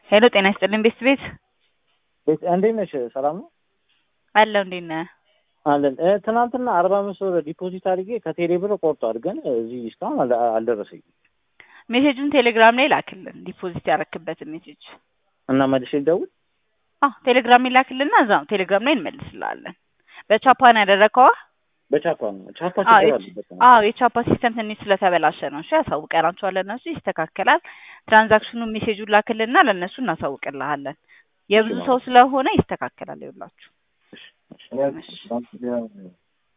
ሄሎ ጤና ይስጥልኝ ቤስት ቤት ቤት እንዴት ነሽ? ሰላም ነው አለው እንዴት ነህ? አለን። እ፣ ትናንትና አርባ አምስት ብር ዲፖዚት አድርጌ ከቴሌ ብር ቆርጧል፣ ግን እዚህ እስካሁን አል- አልደረሰኝም ሜሴጁን ቴሌግራም ላይ ላክልን ዲፖዚት ያረክበትን ሜሴጅ እና መልሼ ልደውል። አዎ ቴሌግራም ላይ ላክልና እዛ ነው ቴሌግራም ላይ እንመልስልሃለን በቻፓን ያደረከዋ በቻፓ ነው ቻፓ አዎ ችግር የች- አለበት ነው። አዎ የቻፓ ሲስተም ትንሽ ስለተበላሸ ነው እሺ ያሳውቀናቸዋለን እነሱ ይስተካከላል ትራንዛክሽኑ ሜሴጁን ላክልና ለእነሱ እናሳውቅልሃለን የብዙ ሰው ስለሆነ ይስተካከላል ይውላችሁ እሺ፣ እሺ።